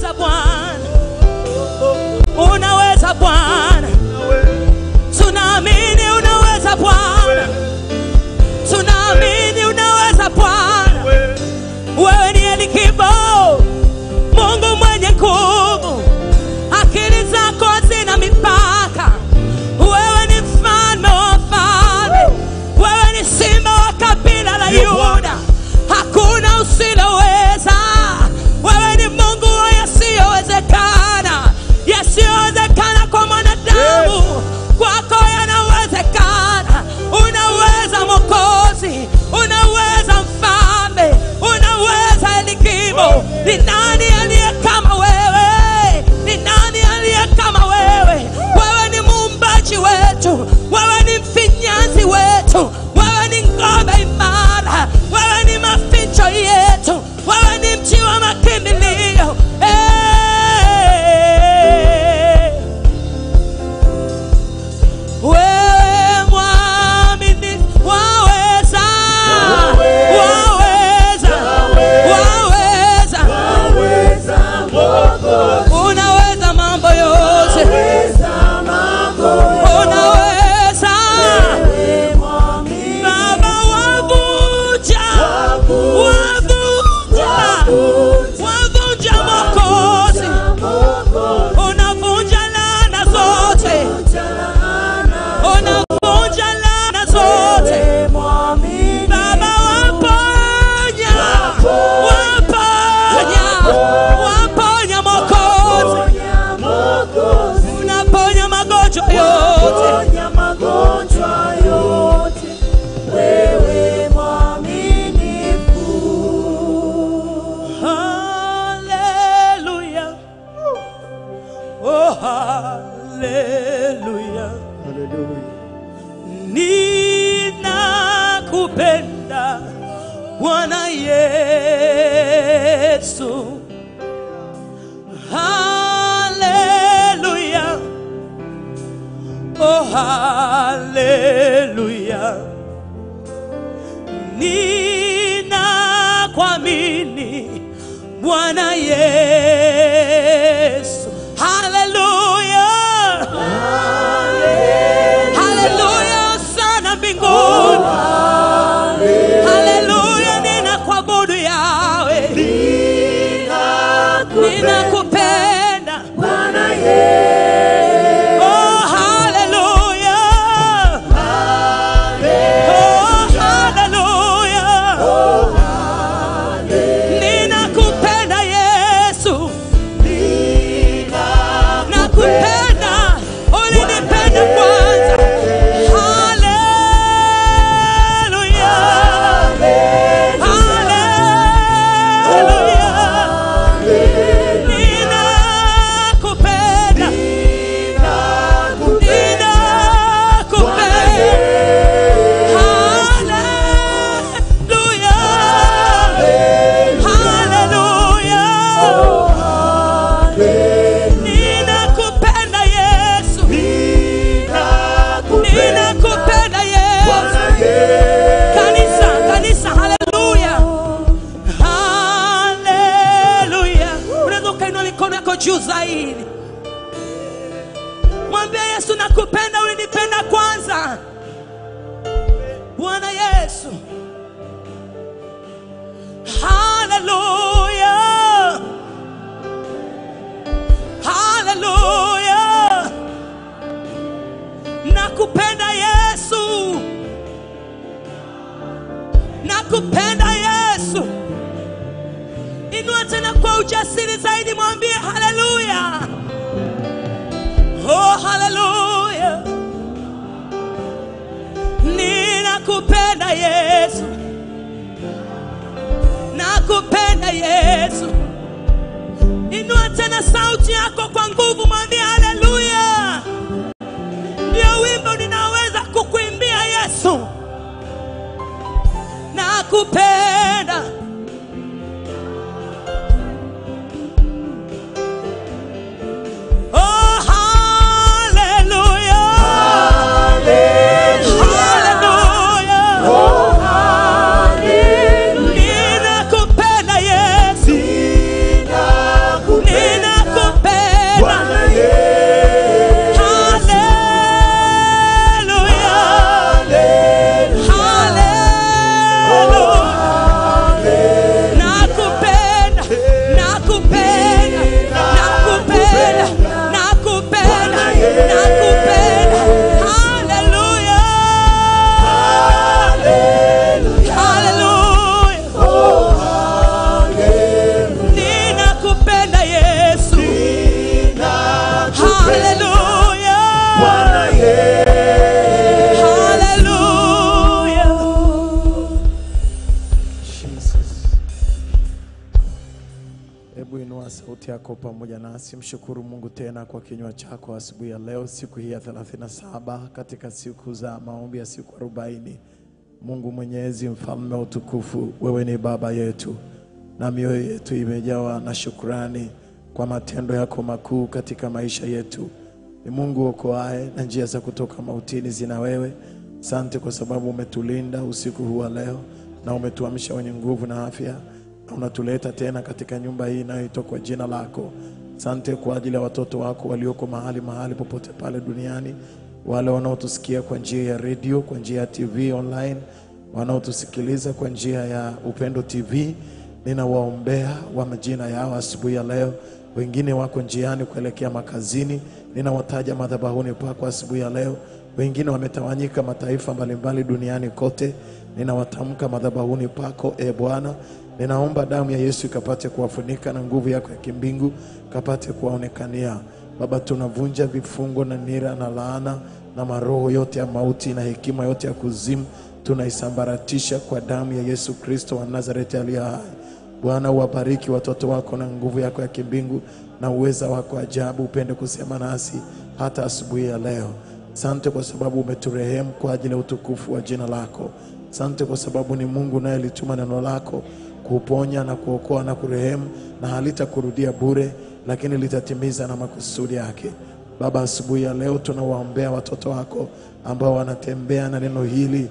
unaweza Bwana, unaweza Bwana, tunaamini unaweza Bwana, tunaamini unaweza Bwana. Wewe ni Elikibo, Mungu mwenye nguvu, akili zako hazina mipaka. Wewe ni mfalme wa wafalme, wewe ni simba wa kabila la Yuda, hakuna usiloweza. Wewe ni Mungu wa yasiyowezekana, yasiyowezekana kwa mwanadamu, kwako yanawezekana. Unaweza Mwokozi, unaweza Mfalme, unaweza Elikibo. Ni nani aliye kama wewe? Ni nani aliye kama wewe? Wewe ni muumbaji wetu, wewe ni mfinyanzi wetu, wewe ni ngome imara, wewe ni maficho yetu, wewe ni mji wa makimbilio. Eh. Wewe mwaminifu, waweza, waweza, waweza, unaweza mambo yote, unaweza Baba, wavunja, wavunja, wavunja Mwokozi, unavunja laana zote, unavunja laana zote Baba, waponya, waponya, waponya Mwokozi, unaponya magonjwa yote. Ponya magonjwa yote, wewe mwaminifu. Hallelujah. Oh, hallelujah. Ninakupenda Bwana Yesu. Hallelujah. Oh, hallelujah. Ninakuamini Bwana Yesu. Hallelujah. Hallelujah sana mbinguni. Hallelujah ninakuabudu yawe. Ninakupenda. Bwana Yesu, Oh, hallelujah. Oh, hallelujah. Ninakupenda Yesu. Nakupenda. Ulinipenda kwanza. Hallelujah. Hallelujah. Ninakupenda. Ninakupenda Yesu, ninakupenda Yesu. Kanisa, kanisa, haleluya, haleluya. Unaweza ukainua mikono yako juu zaidi, mwambie Yesu, nakupenda, ulinipenda kwanza. Bwana Yesu, haleluya, haleluya. Nakupenda Yesu, nakupenda Yesu. Inua tena kwa ujasiri zaidi, mwambie haleluya, oh haleluya. Ninakupenda Yesu, nakupenda Yesu. Inua tena sauti yako kwa nguvu, mwambie haleluya. Ndio wimbo ninaweza kukuimbia Yesu, nakupenda. Oh, haleluya. Haleluya. Ninakupenda Yesu. na sauti yako pamoja nasi. Mshukuru Mungu tena kwa kinywa chako asubuhi ya leo, siku hii ya 37 katika siku za maombi ya siku 40. Mungu Mwenyezi, mfalme wa utukufu, wewe ni baba yetu na mioyo yetu imejawa na shukrani kwa matendo yako makuu katika maisha yetu. Ni Mungu okoaye na njia za kutoka mautini zina wewe. Asante kwa sababu umetulinda usiku huu wa leo na umetuamsha wenye nguvu na afya na unatuleta tena katika nyumba hii inayoitwa kwa jina lako. Asante kwa ajili ya watoto wako walioko mahali mahali popote pale duniani, wale wanaotusikia kwa njia ya redio, kwa njia ya TV online, wanaotusikiliza kwa njia ya Upendo TV. Ninawaombea wa majina yao asubuhi ya leo. Wengine wako njiani kuelekea makazini, ninawataja madhabahuni pako asubuhi ya leo. Wengine wametawanyika mataifa mbalimbali duniani kote, ninawatamka madhabahuni pako, e Bwana. Ninaomba damu ya Yesu ikapate kuwafunika na nguvu yako ya kimbingu kapate kuwaonekania. Baba, tunavunja vifungo na nira na laana na maroho yote ya mauti na hekima yote ya kuzimu, tunaisambaratisha kwa damu ya Yesu Kristo wa Nazareti aliye hai. Bwana, uwabariki watoto wako na nguvu yako ya kimbingu na uweza wako ajabu, upende kusema nasi hata asubuhi ya leo. Asante kwa sababu umeturehemu kwa ajili ya utukufu wa jina lako. Asante kwa sababu ni Mungu unayelituma neno lako kuponya na kuokoa na kurehemu, na halitakurudia bure, lakini litatimiza na makusudi yake. Baba, asubuhi ya leo tunawaombea watoto wako ambao wanatembea na neno hili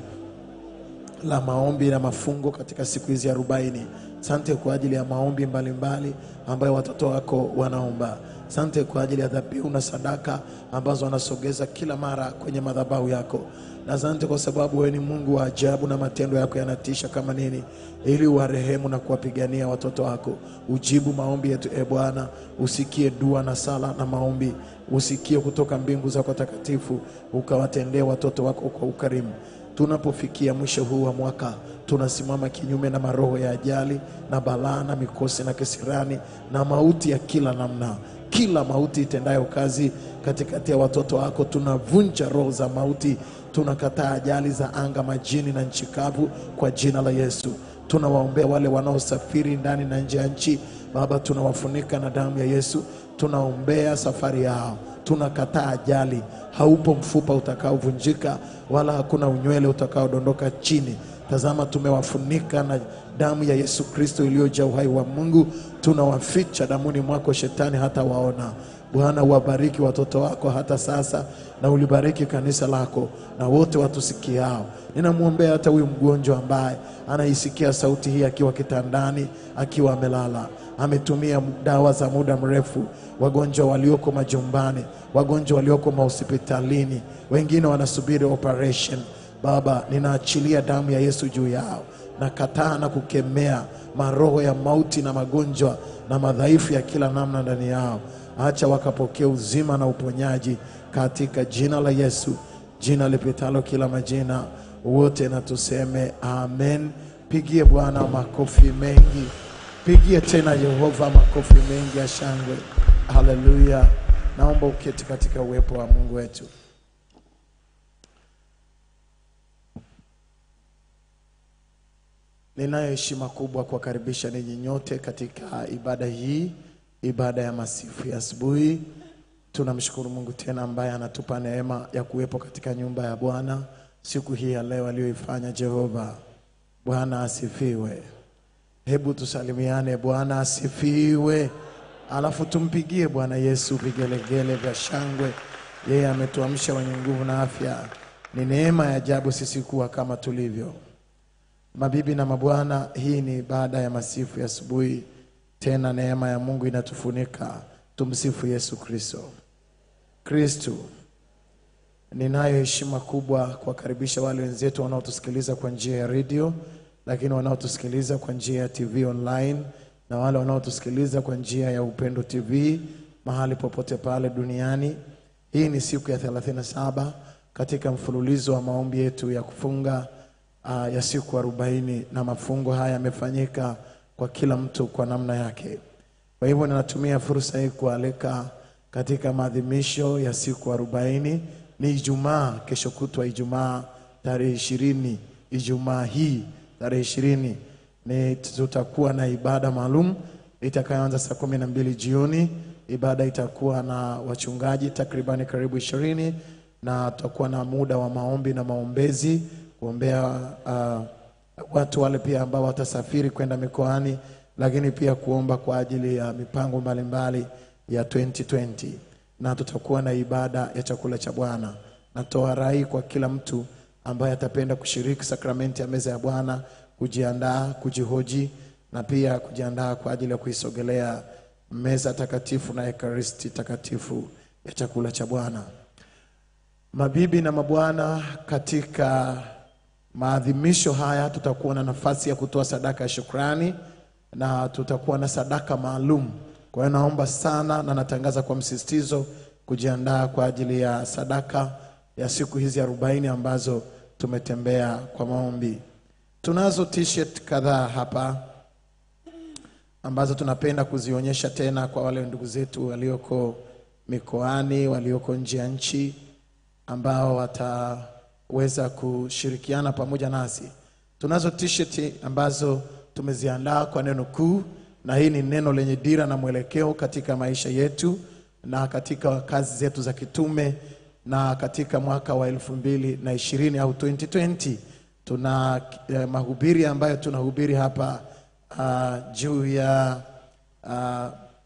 la maombi na mafungo katika siku hizi arobaini. Sante kwa ajili ya maombi mbalimbali ambayo watoto wako wanaomba. Sante kwa ajili ya dhabihu na sadaka ambazo wanasogeza kila mara kwenye madhabahu yako, na asante kwa sababu wewe ni Mungu wa ajabu na matendo yako yanatisha kama nini, ili uwarehemu na kuwapigania watoto wako. Ujibu maombi yetu e Bwana, usikie dua na sala na maombi, usikie kutoka mbingu zako takatifu, ukawatendee watoto wako kwa ukarimu. Tunapofikia mwisho huu wa mwaka, tunasimama kinyume na maroho ya ajali na balaa na mikosi na kisirani na mauti ya kila namna, kila mauti itendayo kazi katikati ya watoto wako. Tunavunja roho za mauti, tunakataa ajali za anga, majini na nchi kavu kwa jina la Yesu. Tunawaombea wale wanaosafiri ndani na nje ya nchi, Baba, tunawafunika na damu ya Yesu. Tunaombea safari yao, tunakataa ajali. Haupo mfupa utakaovunjika wala hakuna unywele utakaodondoka chini. Tazama, tumewafunika na damu ya Yesu Kristo iliyojaa uhai wa Mungu. Tunawaficha damuni mwako, shetani hata waona. Bwana, uwabariki watoto wako hata sasa, na ulibariki kanisa lako na wote watusikiao. Ninamwombea hata huyu mgonjwa ambaye anaisikia sauti hii akiwa kitandani, akiwa amelala, ametumia dawa za muda mrefu, wagonjwa walioko majumbani, wagonjwa walioko mahospitalini, wengine wanasubiri operation. Baba, ninaachilia damu ya Yesu juu yao, na kataa na kukemea maroho ya mauti na magonjwa na madhaifu ya kila namna ndani yao. Acha wakapokea uzima na uponyaji katika jina la Yesu, jina lipitalo kila majina. Wote na tuseme amen. Pigie Bwana makofi mengi, pigie tena Yehova makofi mengi ya shangwe. Haleluya! Naomba uketi katika uwepo wa Mungu wetu. Ninayo heshima kubwa kuwakaribisha ninyi nyote katika ibada hii, ibada ya masifu ya asubuhi. Tunamshukuru Mungu tena ambaye anatupa neema ya kuwepo katika nyumba ya Bwana siku hii ya leo aliyoifanya Jehova. Bwana asifiwe. Hebu tusalimiane, Bwana asifiwe, alafu tumpigie Bwana Yesu vigelegele vya shangwe. Yeye ametuamsha wenye nguvu na afya. Ni neema ya ajabu sisi kuwa kama tulivyo. Mabibi na mabwana, hii ni ibada ya masifu ya asubuhi. Tena neema ya Mungu inatufunika. Tumsifu Yesu Kristo. Kristo, ninayo heshima kubwa kuwakaribisha wale wenzetu wanaotusikiliza kwa njia ya redio, lakini wanaotusikiliza kwa njia ya TV online na wale wanaotusikiliza kwa njia ya Upendo TV mahali popote pale duniani. Hii ni siku ya 37 katika mfululizo wa maombi yetu ya kufunga uh, ya siku arobaini na mafungo haya yamefanyika kwa kila mtu kwa namna yake. Kwa hivyo ninatumia fursa hii kualika katika maadhimisho ya siku arobaini. Ni Ijumaa, kesho kutwa Ijumaa tarehe ishirini, Ijumaa hii tarehe ishirini ni tutakuwa na ibada maalum itakayoanza saa kumi na mbili jioni. Ibada itakuwa na wachungaji takribani karibu ishirini na tutakuwa na muda wa maombi na maombezi kuombea uh, watu wale pia ambao watasafiri kwenda mikoani, lakini pia kuomba kwa ajili ya mipango mbalimbali ya 2020 na tutakuwa na ibada ya chakula cha Bwana. Natoa rai kwa kila mtu ambaye atapenda kushiriki sakramenti ya meza ya Bwana kujiandaa, kujihoji na pia kujiandaa kwa ajili ya kuisogelea meza takatifu na ekaristi takatifu ya chakula cha Bwana. Mabibi na mabwana, katika maadhimisho haya tutakuwa na nafasi ya kutoa sadaka ya shukrani na tutakuwa na sadaka maalum. Kwa hiyo naomba sana na natangaza kwa msisitizo kujiandaa kwa ajili ya sadaka ya siku hizi arobaini ambazo tumetembea kwa maombi. Tunazo t-shirt kadhaa hapa ambazo tunapenda kuzionyesha tena kwa wale ndugu zetu walioko mikoani, walioko nje ya nchi ambao wataweza kushirikiana pamoja nasi. Tunazo t-shirt ambazo tumeziandaa kwa neno kuu, na hii ni neno lenye dira na mwelekeo katika maisha yetu na katika kazi zetu za kitume na katika mwaka wa elfu mbili na ishirini au 2020 tuna eh, mahubiri ambayo tunahubiri hapa uh, juu ya uh,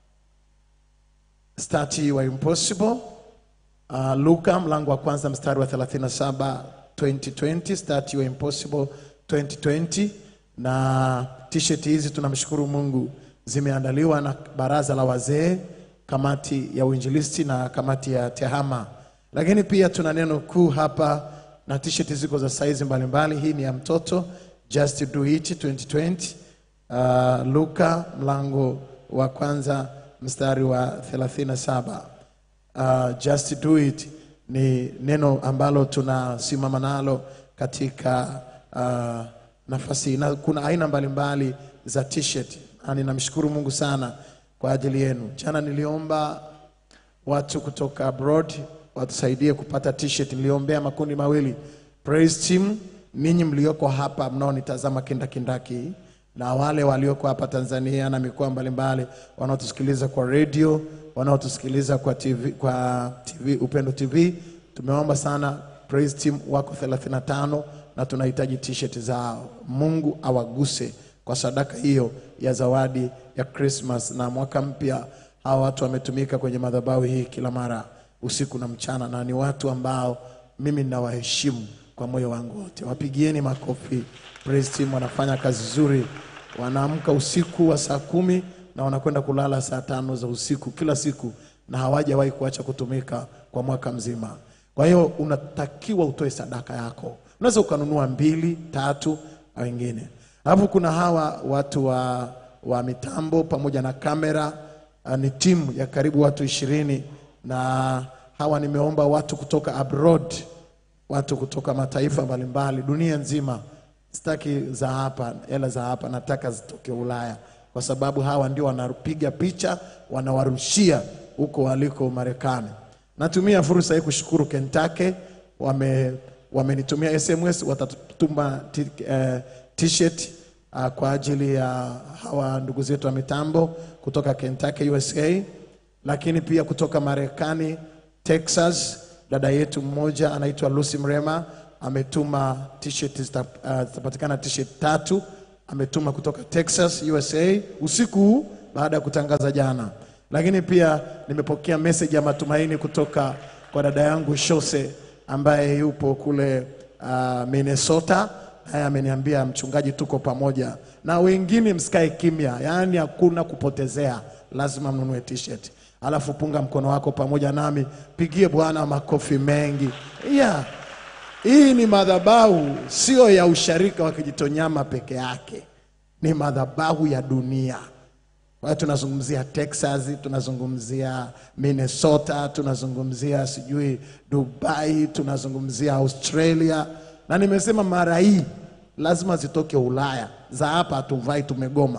start you are impossible Uh, Luka mlango wa kwanza mstari wa 37 2020 start your impossible 2020 na t-shirt hizi tunamshukuru Mungu zimeandaliwa na baraza la wazee kamati ya uinjilisti na kamati ya tehama lakini pia tuna neno kuu hapa na t-shirt ziko za saizi mbalimbali hii ni ya mtoto just do it 2020 uh, Luka mlango wa kwanza mstari wa 37 uh, just do it ni neno ambalo tunasimama nalo katika uh, nafasi hii. na kuna aina mbalimbali za t-shirt na ninamshukuru Mungu sana kwa ajili yenu. Jana niliomba watu kutoka abroad watusaidie kupata t-shirt. Niliombea makundi mawili, praise team, ninyi mlioko hapa mnaonitazama kindakindaki na wale walioko hapa Tanzania na mikoa mbalimbali wanaotusikiliza kwa radio, wanaotusikiliza kwa TV, kwa TV Upendo TV. Tumeomba sana praise team wako 35 na tunahitaji t-shirt zao. Mungu awaguse kwa sadaka hiyo ya zawadi ya Christmas na mwaka mpya. Hawa watu wametumika kwenye madhabahu hii kila mara usiku na mchana, na ni watu ambao mimi ninawaheshimu kwa moyo wangu wote. Wapigieni makofi. Praise team wanafanya kazi nzuri, wanaamka usiku wa saa kumi na wanakwenda kulala saa tano za usiku kila siku, na hawajawahi kuacha kutumika kwa mwaka mzima. Kwa hiyo unatakiwa utoe sadaka yako. Unaweza ukanunua mbili tatu au wengine. Alafu kuna hawa watu wa, wa mitambo pamoja na kamera uh, ni timu ya karibu watu ishirini na hawa nimeomba watu kutoka abroad, watu kutoka mataifa mbalimbali dunia nzima. Sitaki za hapa, hela za hapa, nataka zitoke Ulaya, kwa sababu hawa ndio wanapiga picha, wanawarushia huko waliko Marekani. Natumia fursa hii kushukuru Kentucky, wame wamenitumia SMS, watatuma t- eh, t-shirt uh, kwa ajili ya hawa ndugu zetu wa mitambo kutoka Kentucky USA, lakini pia kutoka Marekani Texas, dada yetu mmoja anaitwa Lucy Mrema ametuma t-shirt zita- uh, zitapatikana t-shirt tatu ametuma kutoka Texas USA usiku huu baada ya kutangaza jana. Lakini pia nimepokea message ya matumaini kutoka kwa dada yangu Shose ambaye yupo kule uh, Minnesota. Naye ameniambia mchungaji, tuko pamoja na wengine, msikae kimya, yaani hakuna kupotezea, lazima mnunue t-shirt. Alafu punga mkono wako pamoja nami, pigie Bwana makofi mengi yeah. Hii ni madhabahu sio ya usharika wa Kijitonyama peke yake, ni madhabahu ya dunia. Kwa hiyo tunazungumzia Texas, tunazungumzia Minnesota, tunazungumzia sijui Dubai, tunazungumzia Australia, na nimesema mara hii lazima zitoke Ulaya. Za hapa hatuvai, tumegoma.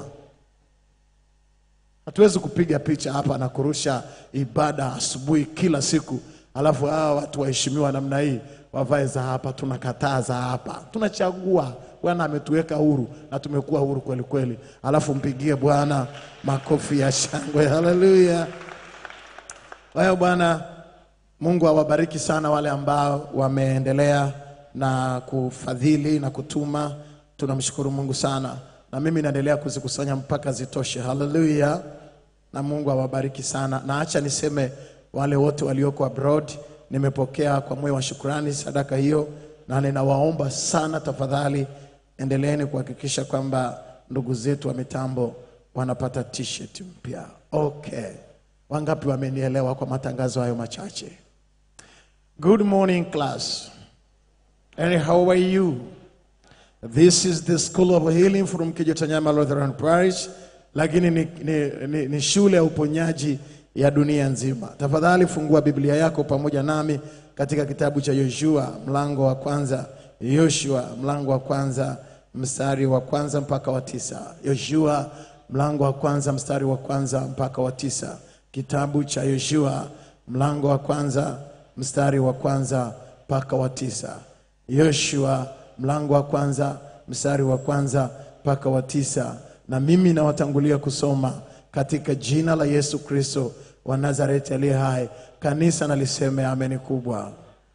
Hatuwezi kupiga picha hapa na kurusha ibada asubuhi kila siku, alafu hawa watu waheshimiwa namna hii wavae za hapa, tunakataa za hapa, tunachagua. Bwana ametuweka huru na tumekuwa huru kweli kweli. Alafu mpigie Bwana makofi ya shangwe, haleluya. Kwa hiyo Bwana Mungu awabariki sana wale ambao wameendelea na kufadhili na kutuma. Tunamshukuru Mungu sana, na mimi naendelea kuzikusanya mpaka zitoshe. Haleluya, na Mungu awabariki sana. Na acha niseme wale wote walioko abroad, nimepokea kwa moyo wa shukrani sadaka hiyo, na ninawaomba sana, tafadhali endeleeni kuhakikisha kwamba ndugu zetu wa mitambo wanapata t-shirt mpya. Okay, wangapi wamenielewa kwa matangazo hayo machache? Good morning, class. And how are you? This is the School of Healing from Kijotanyama Lutheran Parish, lakini ni, ni, ni, ni shule ya uponyaji ya dunia nzima. Tafadhali fungua Biblia yako pamoja nami katika kitabu cha Yoshua mlango wa kwanza. Yoshua mlango wa kwanza mstari wa kwanza mpaka wa tisa. Yoshua mlango wa kwanza mstari wa kwanza mpaka wa tisa. Kitabu cha Yoshua mlango wa kwanza mstari wa kwanza mpaka wa tisa. Yoshua mlango wa kwanza mstari wa kwanza mpaka wa tisa. Na mimi nawatangulia kusoma katika jina la Yesu Kristo wa Nazareti aliye hai. Kanisa naliseme ameni kubwa.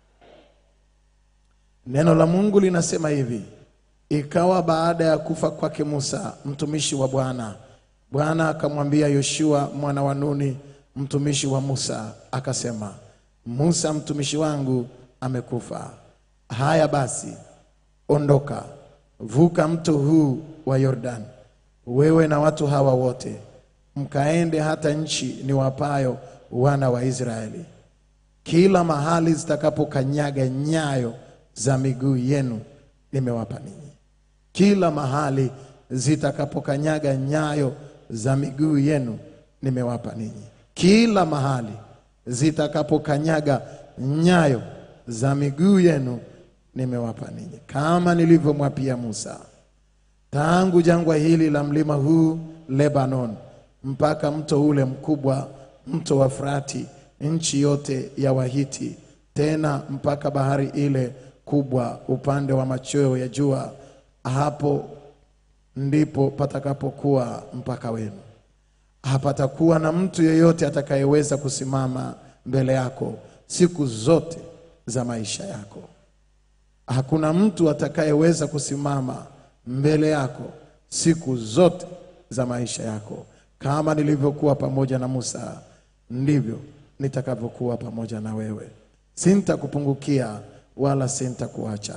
Neno la Mungu linasema hivi: ikawa baada ya kufa kwake Musa mtumishi wa Bwana, Bwana akamwambia Yoshua mwana wa Nuni mtumishi wa Musa, akasema, Musa mtumishi wangu amekufa. Haya basi, ondoka, vuka mto huu wa Yordani, wewe na watu hawa wote, mkaende hata nchi niwapayo wana wa Israeli. Kila mahali zitakapokanyaga nyayo za miguu yenu nimewapa ninyi. Kila mahali zitakapokanyaga nyayo za miguu yenu nimewapa ninyi. Kila mahali zitakapokanyaga nyayo za miguu yenu nimewapa ninyi, kama nilivyomwapia Musa. Tangu jangwa hili la mlima huu Lebanon mpaka mto ule mkubwa, mto wa Frati, nchi yote ya Wahiti, tena mpaka bahari ile kubwa upande wa machweo ya jua, hapo ndipo patakapokuwa mpaka wenu. Hapatakuwa na mtu yeyote atakayeweza kusimama mbele yako siku zote za maisha yako. Hakuna mtu atakayeweza kusimama mbele yako siku zote za maisha yako. Kama nilivyokuwa pamoja na Musa, ndivyo nitakavyokuwa pamoja na wewe. Sintakupungukia wala sintakuacha.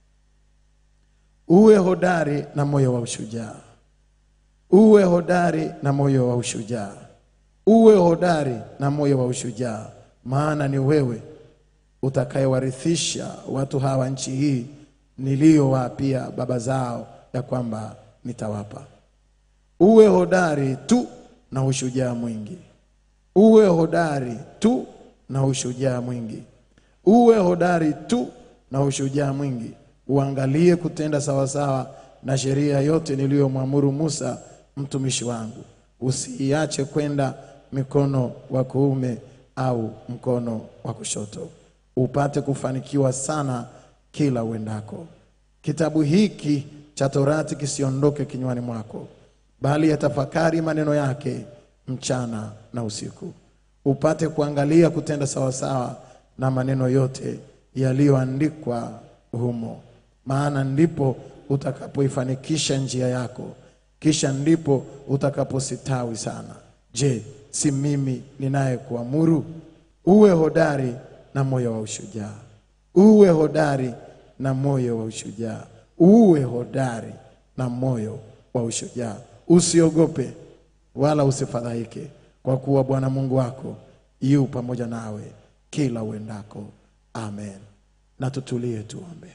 Uwe hodari na moyo wa ushujaa. Uwe hodari na moyo wa ushujaa. Uwe hodari na moyo wa ushujaa, maana ni wewe utakayewarithisha watu hawa nchi hii niliyowaapia baba zao ya kwamba nitawapa. Uwe hodari tu na ushujaa mwingi. Uwe hodari tu na ushujaa mwingi. Uwe hodari tu na ushujaa mwingi. Uangalie kutenda sawasawa na sheria yote niliyomwamuru Musa mtumishi wangu. Usiiache kwenda mikono wa kuume au mkono wa kushoto, upate kufanikiwa sana kila uendako. Kitabu hiki cha Torati kisiondoke kinywani mwako, bali yatafakari maneno yake mchana na usiku, upate kuangalia kutenda sawasawa na maneno yote yaliyoandikwa humo, maana ndipo utakapoifanikisha njia yako, kisha ndipo utakapositawi sana. Je, si mimi ninayekuamuru? Uwe hodari na moyo wa ushujaa, uwe hodari na moyo wa ushujaa, uwe hodari na moyo wa ushujaa. Usiogope wala usifadhaike, kwa kuwa Bwana Mungu wako yu pamoja nawe kila uendako. Amen. Na tutulie tuombe.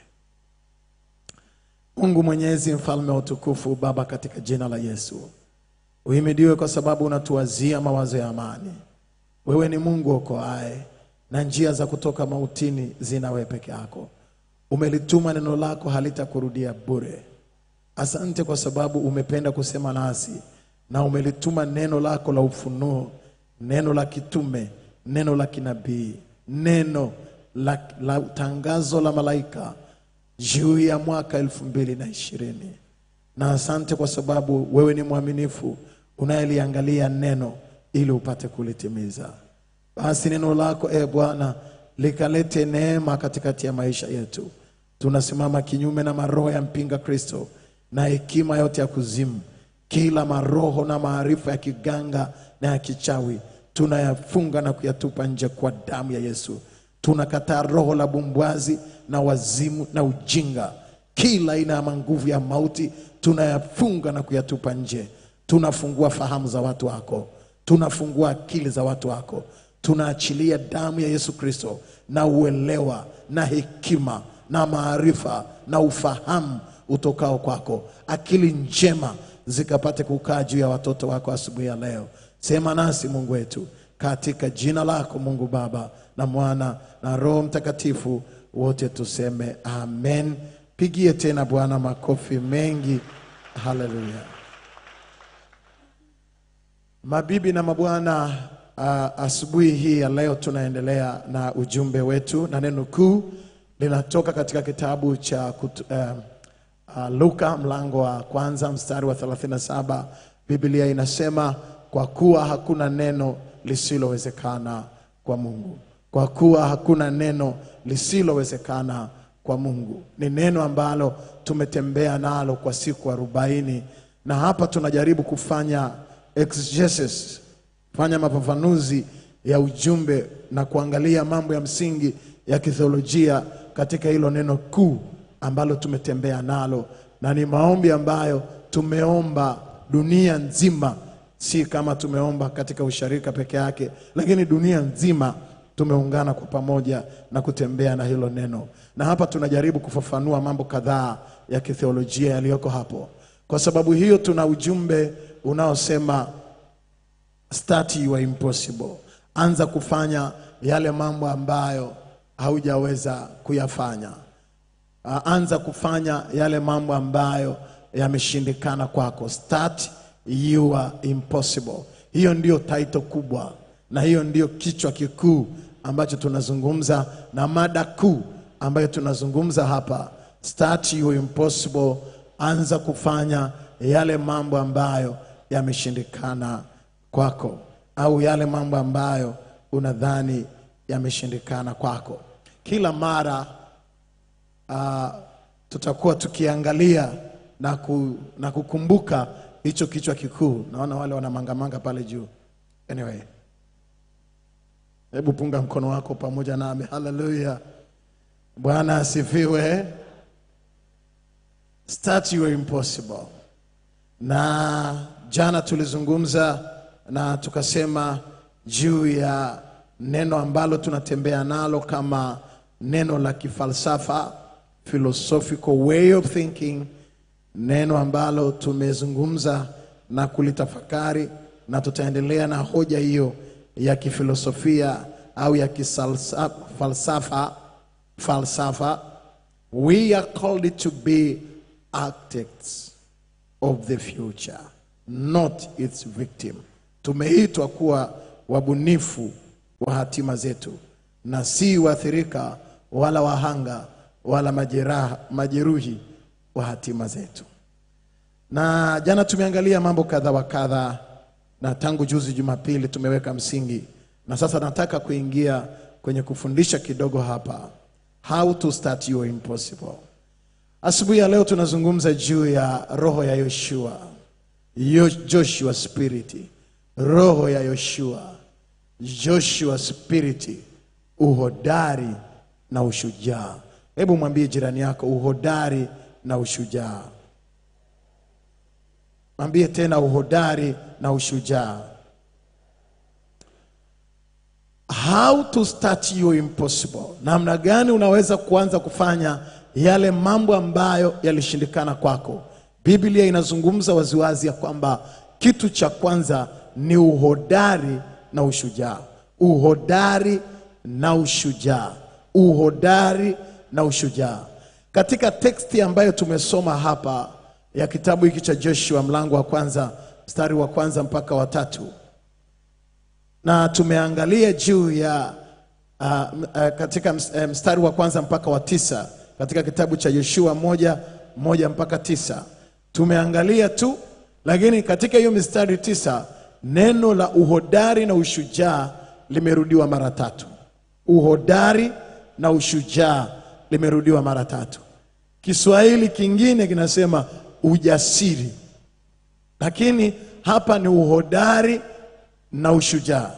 Mungu Mwenyezi, mfalme wa utukufu, Baba, katika jina la Yesu uhimidiwe kwa sababu unatuwazia mawazo ya amani. Wewe ni Mungu okoaye, na njia za kutoka mautini zina wewe peke yako. Umelituma neno lako, halitakurudia bure. Asante kwa sababu umependa kusema nasi na umelituma neno lako la ufunuo, neno la kitume, neno la kinabii, neno la, la tangazo la malaika juu ya mwaka elfu mbili na ishirini na asante kwa sababu wewe ni mwaminifu unayeliangalia neno ili upate kulitimiza. Basi neno lako e Bwana likalete neema katikati ya maisha yetu. Tunasimama kinyume na maroho ya mpinga Kristo na hekima yote ya kuzimu, kila maroho na maarifa ya kiganga na ya kichawi tunayafunga na kuyatupa nje kwa damu ya Yesu. Tunakataa roho la bumbwazi na wazimu na ujinga, kila aina ya manguvu ya mauti tunayafunga na kuyatupa nje. Tunafungua fahamu za watu wako, tunafungua akili za watu wako, tunaachilia damu ya Yesu Kristo na uelewa na hekima na maarifa na ufahamu utokao kwako, akili njema zikapate kukaa juu ya watoto wako asubuhi ya leo. Sema nasi Mungu wetu, katika jina lako Mungu Baba na Mwana na Roho Mtakatifu, wote tuseme amen. Pigie tena Bwana makofi mengi. Haleluya. Mabibi na mabwana, uh, asubuhi hii ya leo tunaendelea na ujumbe wetu, na neno kuu linatoka katika kitabu cha kutu, uh, uh, Luka mlango wa kwanza mstari wa 37. Biblia inasema kwa kuwa hakuna neno lisilowezekana kwa Mungu, kwa kuwa hakuna neno lisilowezekana kwa Mungu. Ni neno ambalo tumetembea nalo kwa siku arobaini, na hapa tunajaribu kufanya exegesis, fanya mafafanuzi ya ujumbe na kuangalia mambo ya msingi ya kitheolojia katika hilo neno kuu ambalo tumetembea nalo, na ni maombi ambayo tumeomba dunia nzima, si kama tumeomba katika usharika peke yake, lakini dunia nzima tumeungana kwa pamoja na kutembea na hilo neno, na hapa tunajaribu kufafanua mambo kadhaa ya kitheolojia yaliyoko hapo. Kwa sababu hiyo, tuna ujumbe unaosema start your impossible, anza kufanya yale mambo ambayo haujaweza kuyafanya. Uh, anza kufanya yale mambo ambayo yameshindikana kwako. Start your impossible. Hiyo ndio title kubwa na hiyo ndio kichwa kikuu ambacho tunazungumza na mada kuu ambayo tunazungumza hapa. Start your impossible, anza kufanya yale mambo ambayo yameshindikana kwako, au yale mambo ambayo unadhani yameshindikana kwako. Kila mara uh, tutakuwa tukiangalia na, ku, na kukumbuka hicho kichwa kikuu. Naona wale wana mangamanga pale juu. Anyway, hebu punga mkono wako pamoja nami. Haleluya, Bwana asifiwe. Start your impossible. Na jana tulizungumza na tukasema juu ya neno ambalo tunatembea nalo kama neno la kifalsafa philosophical way of thinking, neno ambalo tumezungumza na kulitafakari, na tutaendelea na hoja hiyo ya kifilosofia au ya kifalsafa falsafa. We are called to be architects of the future, not its victim. Tumeitwa kuwa wabunifu wa hatima zetu na si waathirika wala wahanga wala majeraha, majeruhi wa hatima zetu. Na jana tumeangalia mambo kadha wa kadha, na tangu juzi Jumapili tumeweka msingi, na sasa nataka kuingia kwenye kufundisha kidogo hapa, how to start your impossible. Asubuhi ya leo tunazungumza juu ya roho ya Yoshua, Yo- Joshua spirit, roho ya Yoshua, Joshua spirit, uhodari na ushujaa. Hebu mwambie jirani yako uhodari na ushujaa. Mwambie tena uhodari na ushujaa. How to start your impossible, namna gani unaweza kuanza kufanya yale mambo ambayo yalishindikana kwako. Biblia inazungumza waziwazi ya kwamba kitu cha kwanza ni uhodari na ushujaa. Uhodari na ushujaa, uhodari na ushujaa. Katika teksti ambayo tumesoma hapa ya kitabu hiki cha Joshua mlango wa kwanza mstari wa kwanza mpaka wa tatu na tumeangalia juu ya uh, uh, katika ms- eh, mstari wa kwanza mpaka wa tisa katika kitabu cha Yoshua moja moja mpaka tisa tumeangalia tu, lakini katika hiyo mistari tisa neno la uhodari na ushujaa limerudiwa mara tatu. Uhodari na ushujaa limerudiwa mara tatu. Kiswahili kingine kinasema ujasiri, lakini hapa ni uhodari na ushujaa.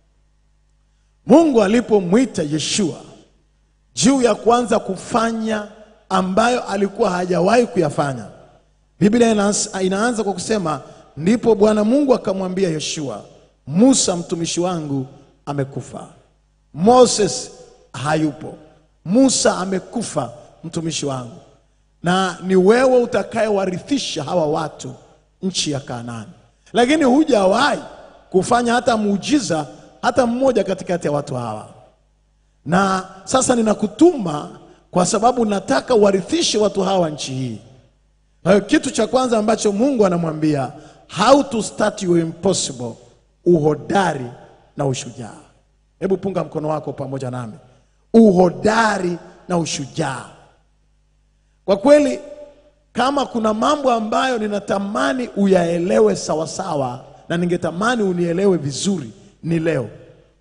Mungu alipomwita Yeshua juu ya kuanza kufanya ambayo alikuwa hajawahi kuyafanya, Biblia inaanza, inaanza kwa kusema ndipo Bwana Mungu akamwambia Yoshua, Musa mtumishi wangu amekufa. Moses hayupo, Musa amekufa mtumishi wangu, na ni wewe utakayewarithisha hawa watu nchi ya Kanaani. Lakini hujawahi kufanya hata muujiza hata mmoja katikati ya watu hawa na sasa ninakutuma kwa sababu nataka uwarithishe watu hawa nchi hii. Kwa hiyo kitu cha kwanza ambacho Mungu anamwambia how to start your impossible, uhodari na ushujaa. Hebu punga mkono wako pamoja nami, uhodari na ushujaa. Kwa kweli, kama kuna mambo ambayo ninatamani uyaelewe sawasawa na ningetamani unielewe vizuri, ni leo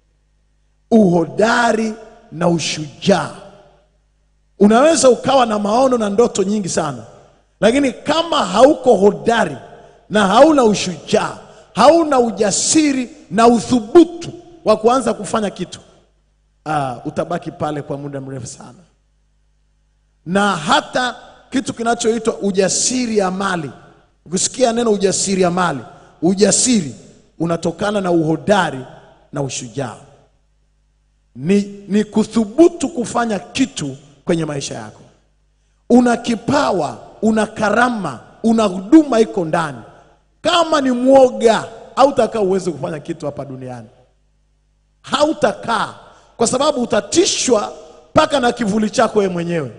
uhodari na ushujaa. Unaweza ukawa na maono na ndoto nyingi sana, lakini kama hauko hodari na hauna ushujaa, hauna ujasiri na uthubutu wa kuanza kufanya kitu, ah, utabaki pale kwa muda mrefu sana. Na hata kitu kinachoitwa ujasiri ya mali, ukisikia neno ujasiri ya mali, ujasiri unatokana na uhodari na ushujaa ni, ni kuthubutu kufanya kitu kwenye maisha yako. Una kipawa, una karama, una huduma iko ndani. Kama ni mwoga, hautakaa uweze kufanya kitu hapa duniani, hautakaa kwa sababu utatishwa mpaka na kivuli chako wewe mwenyewe.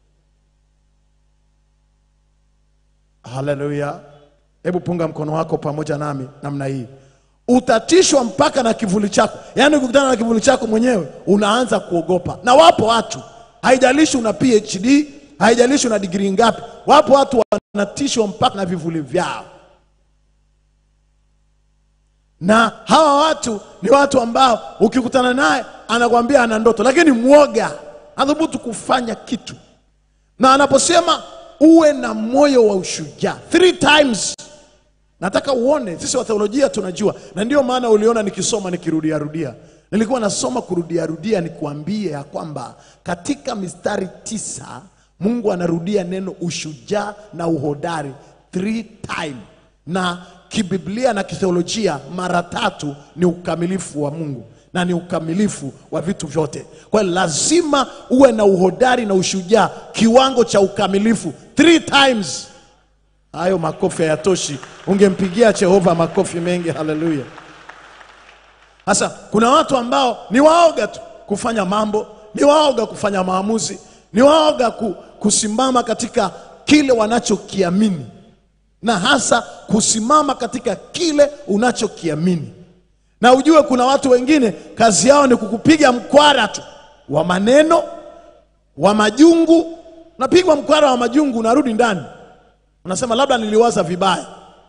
Haleluya! Hebu punga mkono wako pamoja nami namna hii utatishwa mpaka na kivuli chako. Yaani ukikutana na kivuli chako mwenyewe unaanza kuogopa. Na wapo watu, haijalishi una PhD, haijalishi una digrii ngapi, wapo watu wanatishwa mpaka na vivuli vyao, na hawa watu ni watu ambao ukikutana naye anakwambia ana ndoto, lakini mwoga, hathubutu kufanya kitu. Na anaposema uwe na moyo wa ushujaa three times Nataka uone sisi wa theolojia tunajua, na ndio maana uliona nikisoma nikirudia rudia. Nilikuwa nasoma kurudia rudia, nikuambie ya kwamba katika mistari tisa Mungu anarudia neno ushujaa na uhodari three time, na kibiblia na kitheolojia mara tatu ni ukamilifu wa Mungu na ni ukamilifu wa vitu vyote. Kwa hiyo lazima uwe na uhodari na ushujaa kiwango cha ukamilifu three times. Hayo makofi hayatoshi, ungempigia Jehova makofi mengi. Haleluya! Sasa kuna watu ambao ni waoga tu kufanya mambo, ni waoga kufanya maamuzi, ni waoga ku, kusimama katika kile wanachokiamini, na hasa kusimama katika kile unachokiamini. Na ujue kuna watu wengine kazi yao ni kukupiga mkwara tu wa maneno, wa majungu. Napigwa mkwara wa majungu, unarudi ndani unasema labda niliwaza vibaya.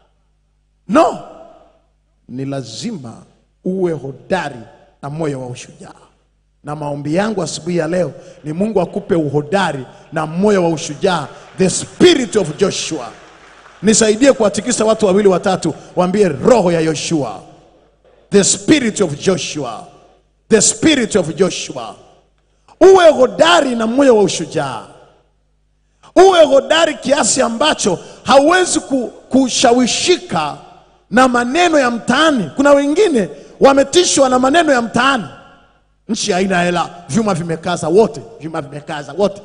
No, ni lazima uwe hodari na moyo wa ushujaa. Na maombi yangu asubuhi ya leo ni Mungu akupe uhodari na moyo wa ushujaa, the spirit of Joshua. Nisaidie kuwatikisa watu wawili watatu, waambie roho ya Yoshua, the spirit of Joshua, the spirit of Joshua. Uwe hodari na moyo wa ushujaa uwe hodari kiasi ambacho hauwezi ku- kushawishika na maneno ya mtaani. Kuna wengine wametishwa na maneno ya mtaani, nchi haina hela, vyuma vimekaza wote, vyuma vimekaza wote.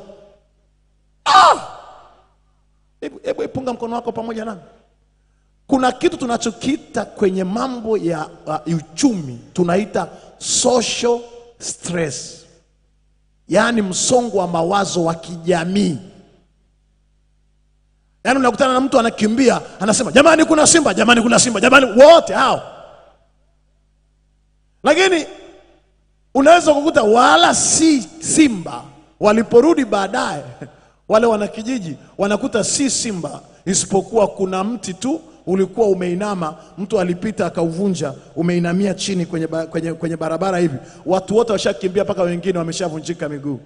Ah! Hebu hebu ipunga mkono wako pamoja nami. Kuna kitu tunachokiita kwenye mambo ya uh, uchumi tunaita social stress, yaani msongo wa mawazo wa kijamii. Yaani unakutana na mtu anakimbia, anasema jamani, kuna simba, jamani, kuna simba, jamani, wote hao. Lakini unaweza kukuta wala si simba waliporudi baadaye wale wanakijiji wanakuta si simba isipokuwa kuna mti tu ulikuwa umeinama mtu alipita akauvunja umeinamia chini kwenye, ba, kwenye, kwenye barabara hivi watu wote washakimbia mpaka wengine wameshavunjika miguu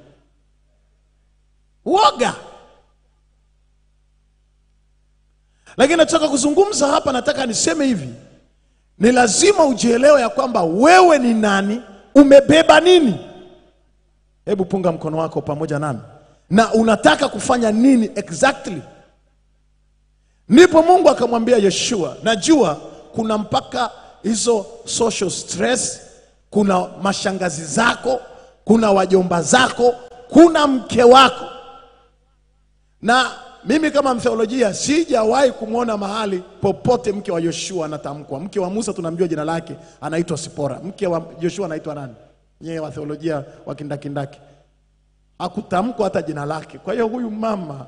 woga lakini nataka kuzungumza hapa nataka niseme hivi ni lazima ujielewe ya kwamba wewe ni nani umebeba nini hebu punga mkono wako pamoja nami na unataka kufanya nini exactly ndipo mungu akamwambia yeshua najua kuna mpaka hizo social stress kuna mashangazi zako kuna wajomba zako kuna mke wako na mimi kama mtheolojia sijawahi kumwona mahali popote mke wa yoshua anatamkwa mke wa musa tunamjua jina lake anaitwa sipora mke wa yoshua anaitwa nani nyewe wa theolojia wa kindakindaki hakutamkwa hata jina lake kwa hiyo huyu mama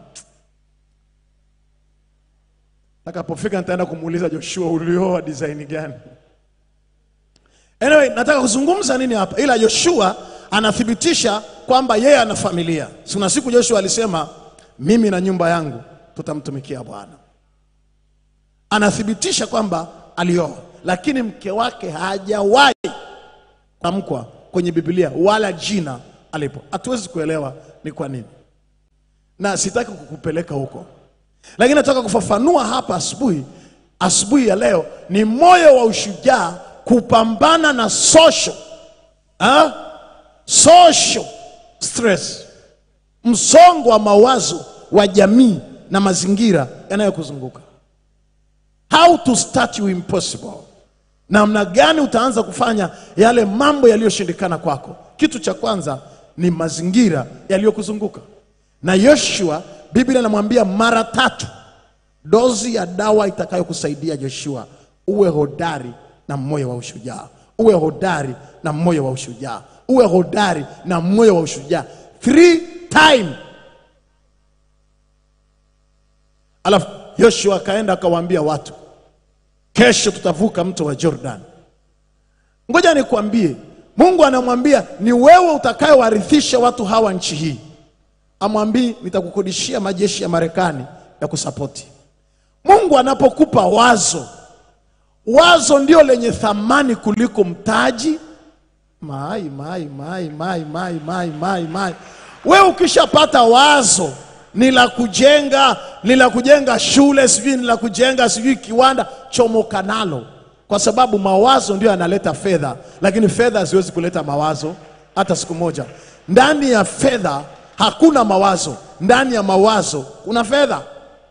takapofika nitaenda kumuuliza joshua ulioa design gani anyway nataka kuzungumza nini hapa ila yoshua anathibitisha kwamba yeye ana familia si kuna siku joshua alisema mimi na nyumba yangu tutamtumikia bwana anathibitisha kwamba alioa lakini mke wake hajawahi tamkwa kwenye biblia wala jina alipo hatuwezi kuelewa ni kwa nini na sitaki kukupeleka huko lakini nataka kufafanua hapa asubuhi asubuhi ya leo ni moyo wa ushujaa kupambana na social ha? social stress msongo wa mawazo wa jamii na mazingira yanayokuzunguka how to start you impossible namna gani utaanza kufanya yale mambo yaliyoshindikana kwako kitu cha kwanza ni mazingira yaliyokuzunguka na yoshua biblia inamwambia mara tatu dozi ya dawa itakayokusaidia joshua uwe hodari na moyo wa ushujaa uwe hodari na moyo wa ushujaa uwe hodari na moyo wa ushujaa three time alafu yoshua akaenda akawaambia watu kesho tutavuka mto wa jordan ngoja nikwambie mungu anamwambia ni wewe utakayewarithisha watu hawa nchi hii amwambii nitakukodishia majeshi ya marekani ya kusapoti mungu anapokupa wazo wazo ndio lenye thamani kuliko mtaji mai mai mai mai mai mai mai mai we ukishapata wazo ni la kujenga ni la kujenga shule sijui ni la kujenga sijui kiwanda chomoka nalo kwa sababu mawazo ndio yanaleta fedha lakini fedha haziwezi kuleta mawazo hata siku moja ndani ya fedha hakuna mawazo ndani ya mawazo kuna fedha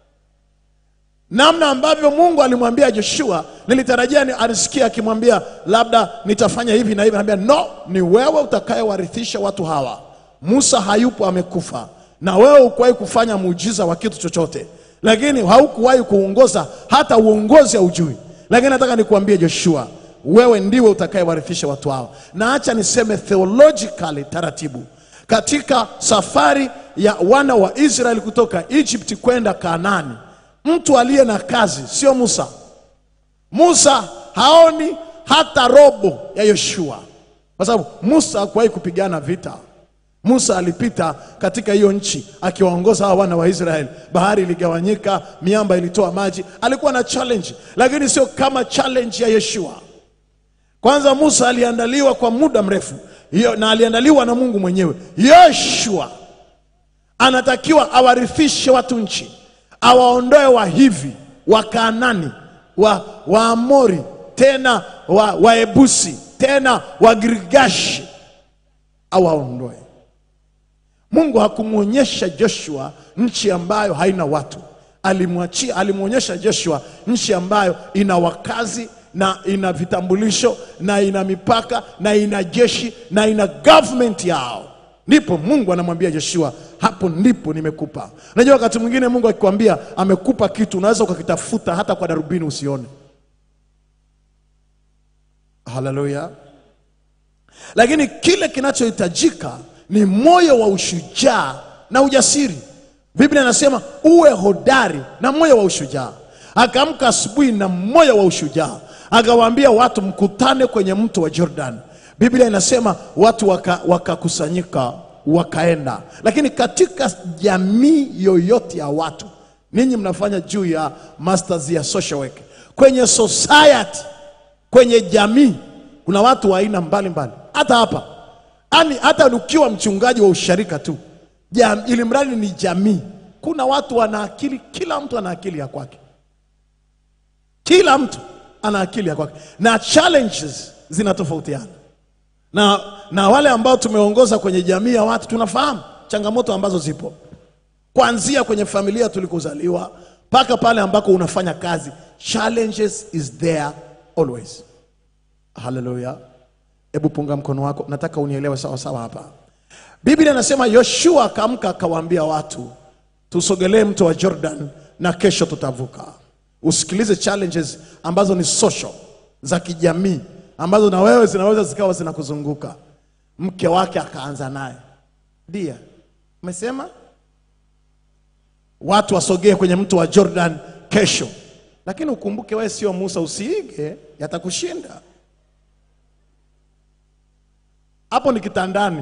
namna ambavyo mungu alimwambia joshua nilitarajia ni alisikia akimwambia labda nitafanya hivi na hivi anambia no ni wewe utakayewarithisha watu hawa musa hayupo amekufa na wewe ukuwahi kufanya muujiza wa kitu chochote lakini haukuwahi kuongoza hata uongozi haujui lakini nataka nikuambie joshua wewe ndiwe utakayewarithisha watu hawa na acha niseme theologically taratibu katika safari ya wana wa israeli kutoka egypt kwenda kanani mtu aliye na kazi sio musa musa haoni hata robo ya yoshua kwa sababu musa hakuwahi kupigana vita musa alipita katika hiyo nchi akiwaongoza hawa wana wa israeli bahari iligawanyika miamba ilitoa maji alikuwa na challenge lakini sio kama challenge ya yeshua kwanza musa aliandaliwa kwa muda mrefu hiyo na aliandaliwa na mungu mwenyewe yoshua anatakiwa awarithishe watu nchi awaondoe wahivi wakaanani wa waamori tena wa waebusi tena wagirigashi awaondoe mungu hakumwonyesha joshua nchi ambayo haina watu alimwachia alimwonyesha joshua nchi ambayo ina wakazi na ina vitambulisho na ina mipaka na ina jeshi na ina government yao ndipo mungu anamwambia joshua hapo ndipo nimekupa unajua wakati mwingine mungu akikwambia amekupa kitu unaweza ukakitafuta hata kwa darubini usione haleluya lakini kile kinachohitajika ni moyo wa ushujaa na ujasiri biblia inasema uwe hodari na moyo wa ushujaa akaamka asubuhi na moyo wa ushujaa akawaambia watu mkutane kwenye mto wa jordan Biblia inasema watu waka- wakakusanyika wakaenda, lakini katika jamii yoyote ya watu, ninyi mnafanya juu ya masters ya social work, kwenye society, kwenye jamii kuna watu wa aina mbalimbali, hata hapa yani, hata ukiwa mchungaji wa usharika tu jam, ili mradi ni jamii, kuna watu wana akili, kila mtu ana akili ya kwake kila mtu ana akili ya kwake na challenges zinatofautiana na, na wale ambao tumeongoza kwenye jamii ya watu tunafahamu changamoto ambazo zipo kuanzia kwenye familia tulikozaliwa mpaka pale ambako unafanya kazi challenges is there always haleluya hebu punga mkono wako nataka unielewe sawa sawa hapa biblia inasema yoshua akaamka akawaambia watu tusogelee mto wa jordan na kesho tutavuka usikilize challenges ambazo ni social za kijamii ambazo na wewe zinaweza zikawa zinakuzunguka mke wake akaanza naye dia umesema watu wasogee kwenye mto wa jordan kesho lakini ukumbuke wewe sio musa usiige yatakushinda hapo ni kitandani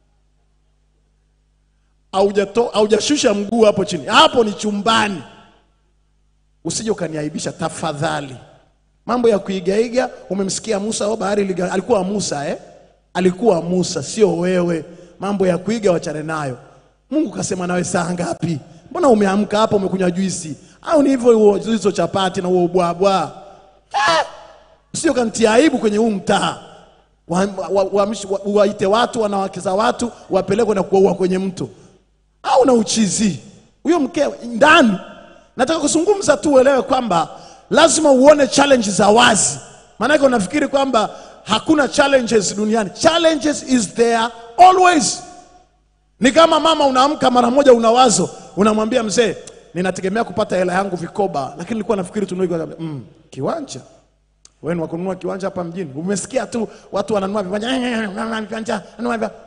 Haujato- haujashusha mguu hapo chini hapo ni chumbani usije ukaniaibisha tafadhali mambo ya kuigaiga umemsikia musa o bahari iliga- alikuwa musa eh? alikuwa musa sio wewe mambo ya kuiga wachane nayo mungu kasema nawe saa ngapi mbona umeamka hapa umekunywa juisi au ni hivyo huo- hizo chapati na huo ubwabwa Eh! usije ukantia aibu kwenye huu mtaa waite wa, wa, wa, wa, waite watu wanawake za watu wapelekwe na kuwaua kwenye mto au na uchizi huyo mke ndani nataka kuzungumza tu uelewe kwamba lazima uone challenges za wazi maanake unafikiri kwamba hakuna challenges duniani challenges is there always ni kama mama unaamka mara moja una wazo unamwambia mzee ninategemea kupata hela yangu vikoba lakini nilikuwa nafikiri tununue kiwanja." mm, kiwanja wewe ni wa kununua kiwanja hapa mjini umesikia tu watu wananunua viwanja "Nanunua viwanja nanunua viwanja."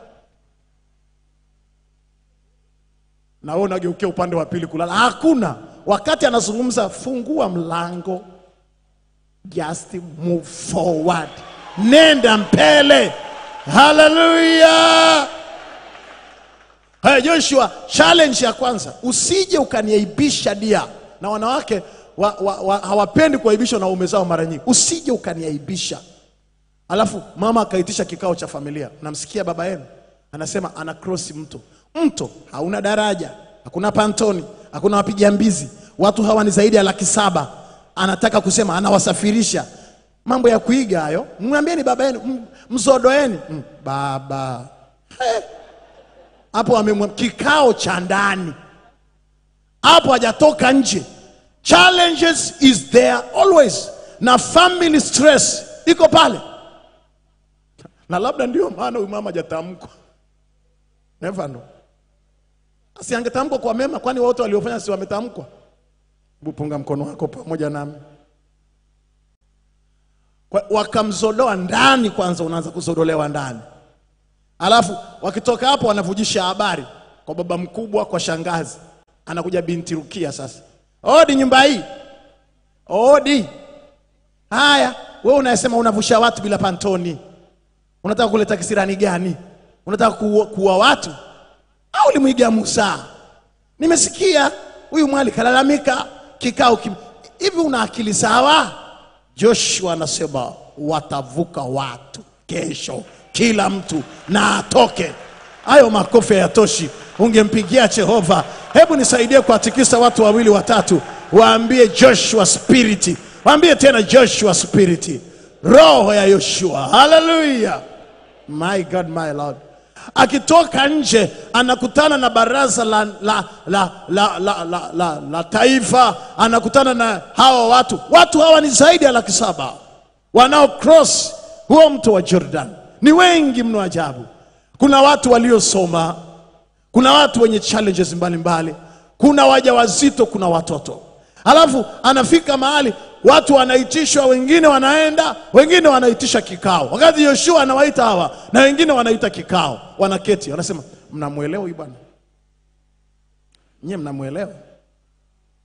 na wewe unageukia upande wa pili kulala. Hakuna. Wakati anazungumza, fungua mlango, just move forward, nenda mbele. Haleluya! Haya, Joshua, challenge ya kwanza, usije ukaniaibisha dia. Na wanawake wa, wa, wa, hawapendi kuaibishwa na waume zao mara nyingi. Usije ukaniaibisha. Alafu mama akaitisha kikao cha familia, namsikia baba yenu anasema ana cross mto. Mto hauna daraja, hakuna pantoni, hakuna wapiga mbizi, watu hawa ni zaidi ya laki saba. Anataka kusema anawasafirisha. Mambo ya kuiga hayo, mwambieni baba yenu, m- mzodoeni mm, baba He. hapo amemwa kikao cha ndani hapo hajatoka nje. Challenges is there always, na family stress iko pale, na labda ndio maana huyu mama hajatamkwa. Never know. Si angetamkwa kwa mema, kwani wote waliofanya si wametamkwa? Hebu punga mkono wako pamoja nami. Kwa- Wakamzodoa ndani kwanza, unaanza kuzodolewa ndani Alafu wakitoka hapo wanavujisha habari kwa baba mkubwa, kwa shangazi, anakuja binti Rukia sasa, odi nyumba hii, odi. Haya, wewe unasema unavusha watu bila pantoni, unataka kuleta kisirani gani? Unataka kuua, kuua watu au ulimwiga Musa? Nimesikia huyu mwali kalalamika kikao kim... hivi, una akili sawa? Joshua anasema watavuka watu kesho, kila mtu na atoke. Hayo makofi hayatoshi, ungempigia Jehova. Hebu nisaidie kuwatikisa watu wawili watatu, waambie Joshua spirit, waambie tena Joshua spirit, roho ya Yoshua. Haleluya! My God, my Lord. Akitoka nje anakutana na baraza la, la, la, la, la, la, la, la taifa, anakutana na hawa watu. Watu hawa ni zaidi ya laki saba wanao cross huo mto wa Jordan, ni wengi mno ajabu. Kuna watu waliosoma, kuna watu wenye challenges mbalimbali, kuna wajawazito, kuna watoto. Alafu anafika mahali watu wanaitishwa, wengine wanaenda, wengine wanaitisha kikao. Wakati Yoshua anawaita hawa na wengine wanaita kikao, wanaketi, wanasema mnamwelewa huyu bwana? Nyie mnamwelewa?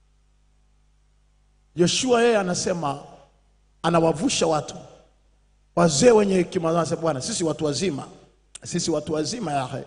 Yoshua yeye anasema anawavusha watu wazee wenye hekima wanasema bwana sisi watu wazima sisi watu wazima yahe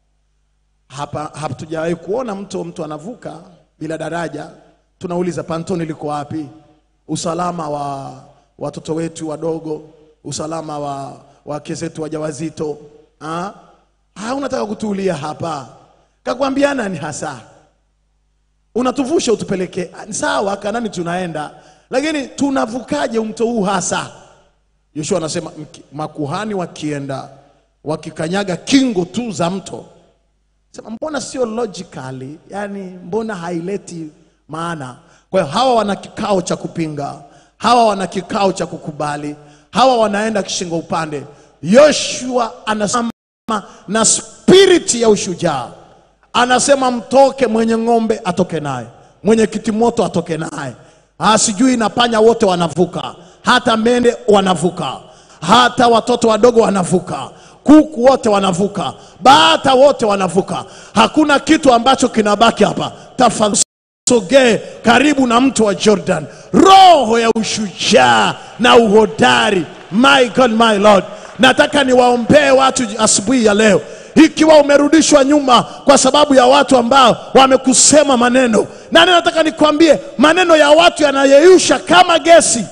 hapa hatujawahi kuona mto mtu anavuka bila daraja tunauliza pantoni liko wapi usalama wa watoto wetu wadogo usalama wa wake zetu wajawazito ah? Ah, unataka kutuulia hapa kakwambia nani hasa unatuvusha utupeleke Ah, sawa kanani tunaenda lakini tunavukaje mto huu hasa yoshua anasema mki- makuhani wakienda wakikanyaga kingo tu za mto sema mbona sio logically yani mbona haileti maana kwa hiyo hawa wana kikao cha kupinga hawa wana kikao cha kukubali hawa wanaenda kishingo upande yoshua anasema na spiriti ya ushujaa anasema mtoke mwenye ng'ombe atoke naye mwenye kitimoto atoke naye Ah, sijui na panya wote wanavuka hata mende wanavuka hata watoto wadogo wanavuka kuku wote wanavuka bata wote wanavuka hakuna kitu ambacho kinabaki hapa tafadhali sogee karibu na mto wa jordan roho ya ushujaa na uhodari my god my lord nataka niwaombee watu asubuhi ya leo ikiwa umerudishwa nyuma kwa sababu ya watu ambao wamekusema maneno nani nataka nikwambie maneno ya watu yanayeyusha kama gesi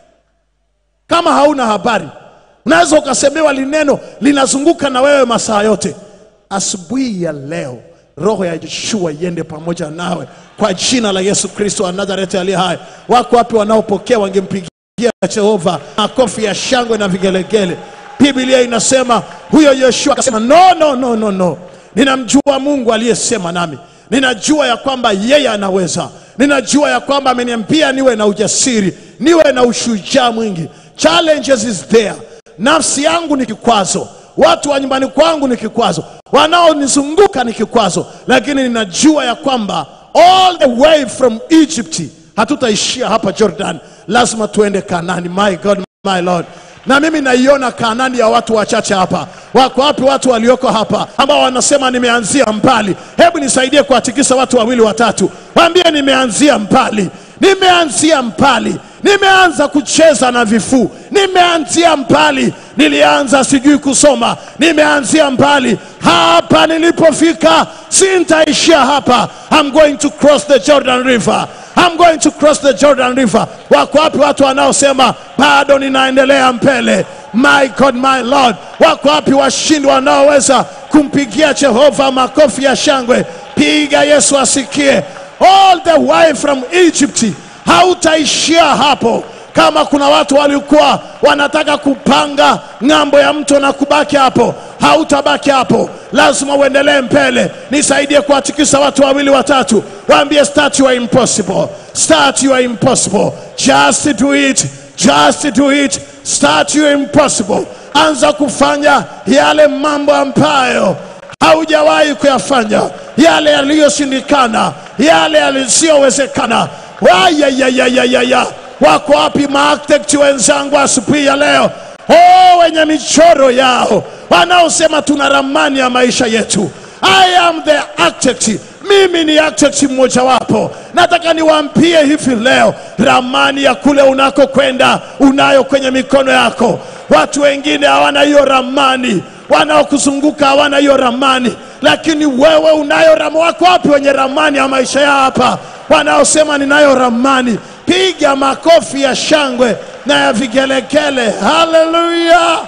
kama hauna habari unaweza ukasemewa lineno linazunguka na wewe masaa yote asubuhi ya leo roho ya yeshua iende pamoja nawe kwa jina la yesu kristo wa nazareti aliye hai wako wapi wanaopokea wangempigia jehova makofi ya shangwe na vigelegele biblia inasema huyo yoshua akasema no no no no no ninamjua mungu aliyesema nami ninajua ya kwamba yeye anaweza ninajua ya kwamba ameniambia niwe na ujasiri niwe na ushujaa mwingi challenges is there nafsi yangu ni kikwazo watu wa nyumbani kwangu ni kikwazo wanaonizunguka ni kikwazo lakini ninajua ya kwamba all the way from egypt hatutaishia hapa jordan lazima tuende kanani my god my lord na mimi naiona kanani ya watu wachache hapa wako wapi watu walioko hapa ambao wanasema nimeanzia mbali hebu nisaidie kuwatikisa watu wawili watatu waambie nimeanzia mbali nimeanzia mbali nimeanza kucheza na vifuu nimeanzia mbali nilianza sijui kusoma nimeanzia mbali hapa nilipofika sintaishia hapa I'm going to cross the Jordan River I'm going to cross the Jordan River. Wako wapi watu wanaosema bado ninaendelea mbele? My God, my Lord. Wako wapi washindi wanaoweza kumpigia Jehova makofi ya shangwe? Piga Yesu asikie. All the way from Egypt. Hautaishia hapo. Kama kuna watu walikuwa wanataka kupanga ng'ambo ya mto na kubaki hapo, hautabaki hapo, lazima uendelee mbele. Nisaidie kuwatikisa watu wawili watatu, waambie start you are impossible, start you are impossible, just do it, just do it, start you are impossible. Anza kufanya yale mambo ambayo haujawahi kuyafanya, yale yaliyoshindikana, yale yasiyowezekana. Wayayayayaya, wako wapi maarchitect wenzangu asubuhi ya leo? Oh, wenye michoro yao wanaosema tuna ramani ya maisha yetu. I am the architect. Mimi ni architect mmojawapo. Nataka niwaambie hivi leo, ramani ya kule unakokwenda unayo kwenye mikono yako. Watu wengine hawana hiyo ramani, wanaokuzunguka hawana hiyo ramani, lakini wewe unayo ramani. Wako wapi wenye ramani ya maisha yao hapa, wanaosema ninayo ramani? Piga makofi ya shangwe na ya vigelegele. Haleluya!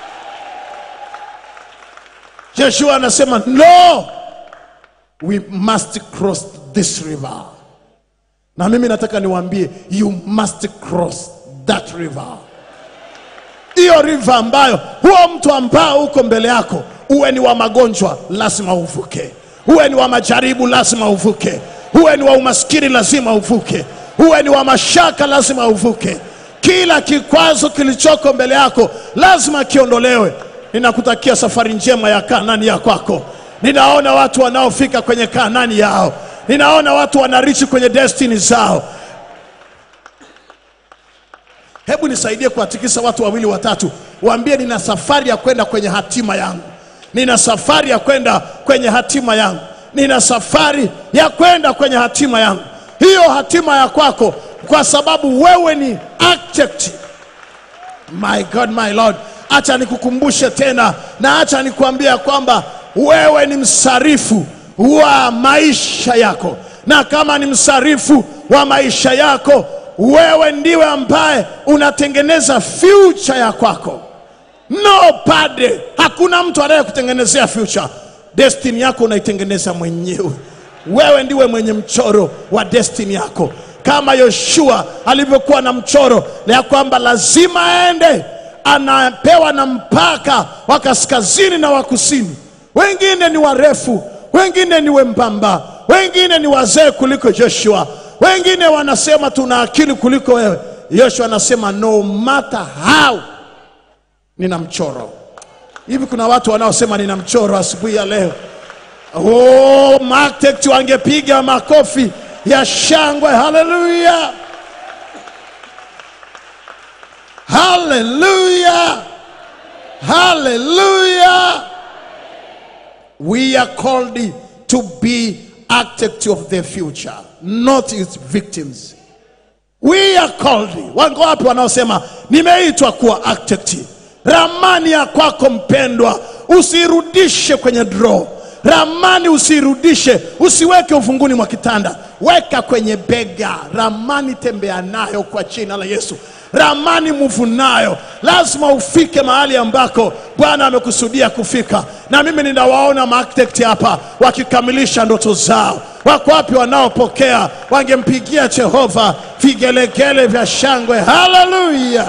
Joshua anasema no, we must cross this river. Na mimi nataka niwaambie you must cross that river, hiyo river ambayo huo mtu ambao uko mbele yako, uwe ni wa magonjwa, lazima uvuke. Uwe ni wa majaribu, lazima uvuke. Uwe ni wa umaskini, lazima uvuke. Uwe ni wa mashaka, lazima uvuke. Kila kikwazo kilichoko mbele yako lazima kiondolewe. Ninakutakia safari njema ya Kanani ya kwako. Ninaona watu wanaofika kwenye Kanani yao, ninaona watu wanarichi kwenye destiny zao. Hebu nisaidie kuwatikisa watu wawili watatu, waambie nina safari ya kwenda kwenye hatima yangu, nina safari ya kwenda kwenye hatima yangu, nina safari ya kwenda kwenye hatima yangu. Hiyo hatima ya kwako, kwa sababu wewe ni architect. My God, my Lord, acha nikukumbushe tena na acha nikuambia kwamba wewe ni msarifu wa maisha yako, na kama ni msarifu wa maisha yako, wewe ndiwe ambaye unatengeneza future ya kwako. Nobody, hakuna mtu anayekutengenezea future. Destiny yako unaitengeneza mwenyewe. Wewe ndiwe mwenye mchoro wa destiny yako, kama Yoshua alivyokuwa na mchoro ya kwamba lazima aende, anapewa na mpaka wa kaskazini na wa kusini. Wengine ni warefu, wengine ni wembamba, wengine ni wazee kuliko Joshua, wengine wanasema tuna akili kuliko wewe. Yoshua anasema no matter how nina mchoro. Hivi kuna watu wanaosema nina mchoro asubuhi ya leo? Oh, Martect wangepiga makofi ya shangwe. Haleluya, haleluya, haleluya. We are called to be architect of the future, not its victims. We are called. Wango wapi wanaosema nimeitwa kuwa architect? Ramani ya kwako mpendwa, usirudishe kwenye draw. Ramani usirudishe, usiweke ufunguni mwa kitanda, weka kwenye bega. Ramani tembea nayo kwa jina la Yesu. Ramani muvu nayo, lazima ufike mahali ambako Bwana amekusudia kufika. Na mimi ninawaona maarchitect hapa wakikamilisha ndoto zao. Wako wapi wanaopokea? Wangempigia Jehova vigelegele vya shangwe. Haleluya!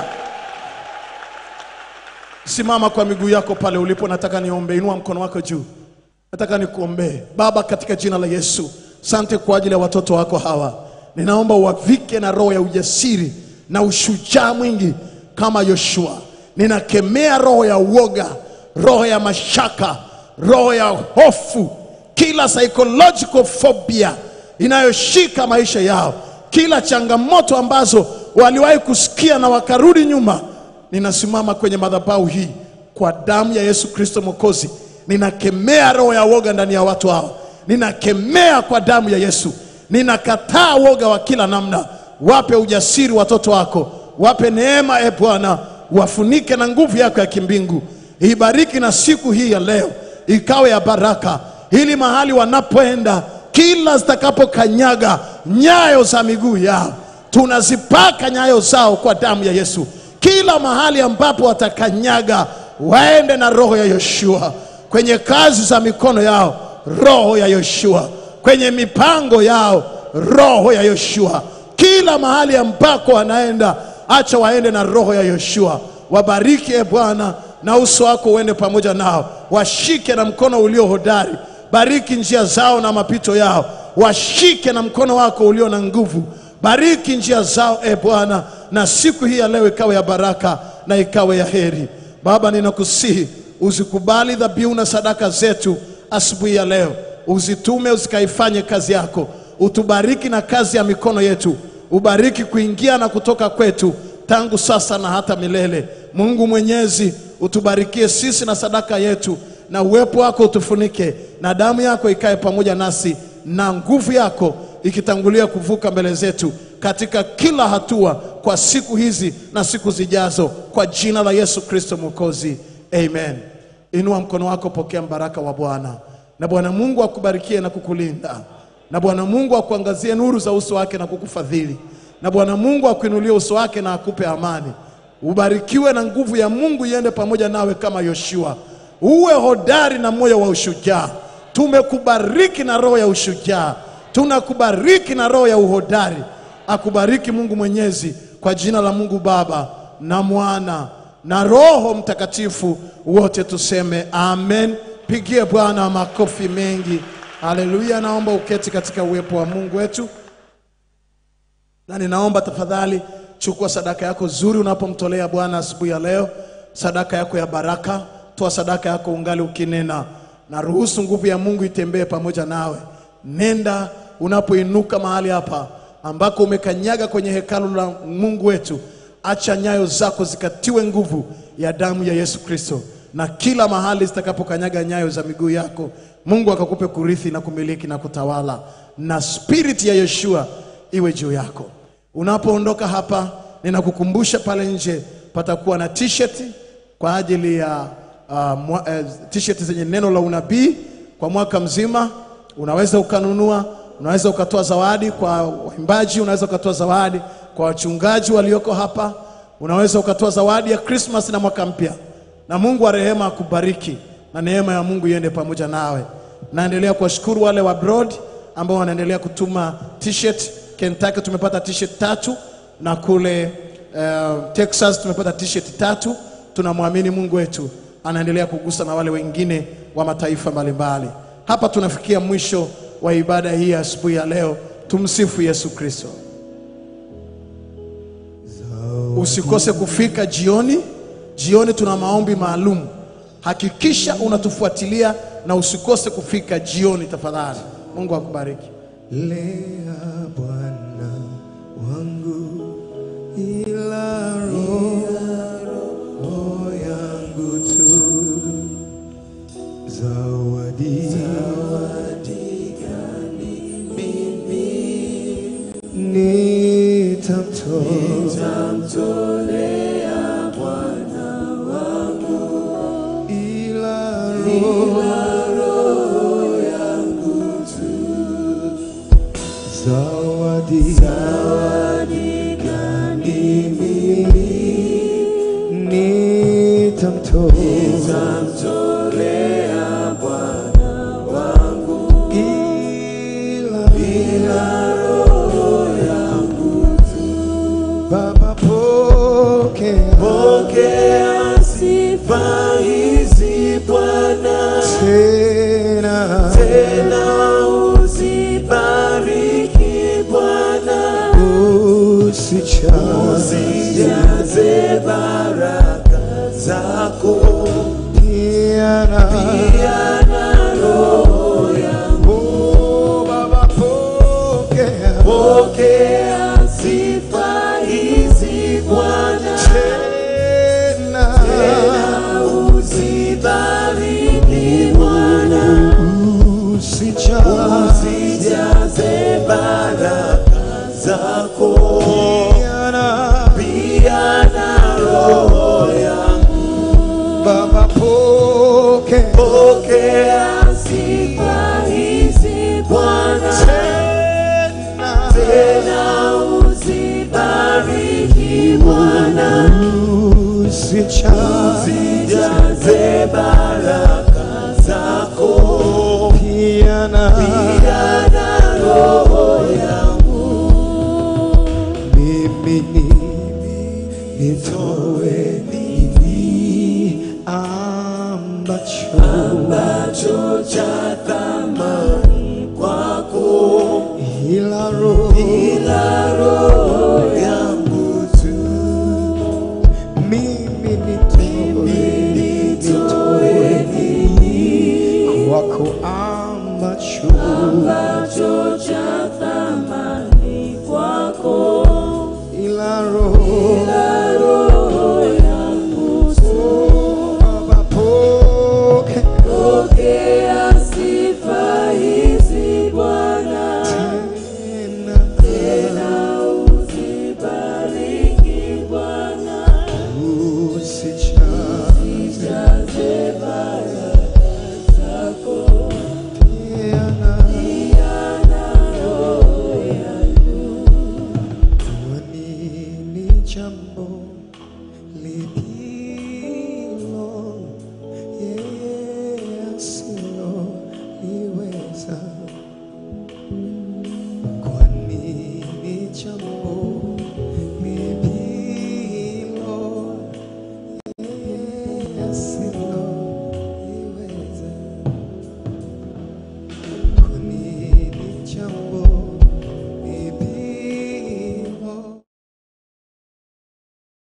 Simama kwa miguu yako pale ulipo, nataka niombe. Inua mkono wako juu, nataka nikuombee. Baba, katika jina la Yesu, sante kwa ajili ya watoto wako hawa. Ninaomba uwavike na roho ya ujasiri na ushujaa mwingi kama Yoshua. Ninakemea roho ya uoga, roho ya mashaka, roho ya hofu, kila psychological phobia inayoshika maisha yao, kila changamoto ambazo waliwahi kusikia na wakarudi nyuma ninasimama kwenye madhabahu hii kwa damu ya Yesu Kristo Mwokozi. Ninakemea roho ya woga ndani ya watu hao, ninakemea kwa damu ya Yesu. Ninakataa woga wa kila namna. Wape ujasiri watoto wako, wape neema e Bwana, wafunike na nguvu yako ya kimbingu. Ibariki na siku hii ya leo ikawe ya baraka, ili mahali wanapoenda, kila zitakapokanyaga nyayo za miguu yao, tunazipaka nyayo zao kwa damu ya Yesu kila mahali ambapo watakanyaga waende na roho ya Yoshua kwenye kazi za mikono yao, roho ya Yoshua kwenye mipango yao, roho ya Yoshua kila mahali ambako wanaenda, acha waende na roho ya Yoshua. Wabariki e Bwana, na uso wako uende pamoja nao, washike na mkono ulio hodari. Bariki njia zao na mapito yao, washike na mkono wako ulio na nguvu. Bariki njia zao e Bwana, na siku hii ya leo ikawe ya baraka na ikawe ya heri. Baba, ninakusihi uzikubali dhabihu na sadaka zetu asubuhi ya leo, uzitume uzikaifanye kazi yako, utubariki na kazi ya mikono yetu, ubariki kuingia na kutoka kwetu tangu sasa na hata milele. Mungu Mwenyezi, utubarikie sisi na sadaka yetu, na uwepo wako utufunike, na damu yako ikae pamoja nasi, na nguvu yako ikitangulia kuvuka mbele zetu katika kila hatua kwa siku hizi na siku zijazo, kwa jina la Yesu Kristo Mwokozi, amen. Inua mkono wako, pokea mbaraka wa Bwana, na Bwana Mungu akubarikie na kukulinda, na Bwana Mungu akuangazie nuru za uso wake na kukufadhili, na Bwana Mungu akuinulie uso wake na akupe amani. Ubarikiwe na nguvu ya Mungu iende pamoja nawe kama Yoshua. Uwe hodari na moyo wa ushujaa. Tumekubariki na roho ya ushujaa, tunakubariki na roho ya uhodari. Akubariki Mungu Mwenyezi, kwa jina la Mungu Baba na Mwana na Roho Mtakatifu, wote tuseme amen. Pigie Bwana makofi mengi. Haleluya! Naomba uketi katika uwepo wa Mungu wetu, na ninaomba tafadhali, chukua sadaka yako zuri unapomtolea Bwana asubuhi ya leo, sadaka yako ya baraka. Toa sadaka yako ungali ukinena, na ruhusu nguvu ya Mungu itembee pamoja nawe. Nenda unapoinuka mahali hapa ambako umekanyaga kwenye hekalu la Mungu wetu, acha nyayo zako zikatiwe nguvu ya damu ya Yesu Kristo, na kila mahali zitakapokanyaga nyayo za miguu yako, Mungu akakupe kurithi na kumiliki na kutawala, na spiriti ya Yeshua iwe juu yako. Unapoondoka hapa, ninakukumbusha pale nje patakuwa na t-shirt kwa ajili ya uh, mwa, eh, t-shirt zenye neno la unabii kwa mwaka mzima. Unaweza ukanunua, unaweza ukatoa zawadi kwa waimbaji, unaweza ukatoa zawadi kwa wachungaji walioko hapa, unaweza ukatoa zawadi ya Christmas na mwaka mpya, na Mungu wa rehema akubariki na neema ya Mungu iende pamoja nawe. Naendelea kuwashukuru wale wa abroad ambao wanaendelea kutuma t-shirt. Kentucky tumepata t-shirt tatu na kule uh, Texas tumepata t-shirt tatu. Tunamwamini Mungu wetu anaendelea kugusa na wale wengine wa mataifa mbalimbali. Hapa tunafikia mwisho wa ibada hii ya asubuhi ya leo. Tumsifu Yesu Kristo. Usikose kufika jioni. Jioni tuna maombi maalum. Hakikisha unatufuatilia na usikose kufika jioni tafadhali. Mungu akubariki. Lea Bwana wangu ila roho yangu tu zawadi gani mimi nitamtolea Bwana wangu ila roho yangu tu zawadi zawadi gani mimi nitamtolea Bwana wangu ila ila roho yangu tu Baba pokea pokea sifa hizi Bwana tena tena uzibariki Bwana usijaze baraka zako pia na pia na roho yangu Baba pokea pokea sifa hizi Bwana tena tena uzibariki Bwana usijaze baraka zako pia na roho yangu Baba poke pokea sifa hizi Bwana tena tena uzibariki Bwana usijaze baraka zako pia na pia na roho yangu mimi nimi nitoe nini ambacho ambacho cha thamani kwako ila roho ila roho yangu tu mimi nitoe nitoe nini kwako ambacho ambacho cha thamani kwako ila roho ila roho yangu tu Baba poke pokea sifa hizi Bwana tena tena uzibariki Bwana usijaze baraka zako pia na roho yangu kwani ni jambo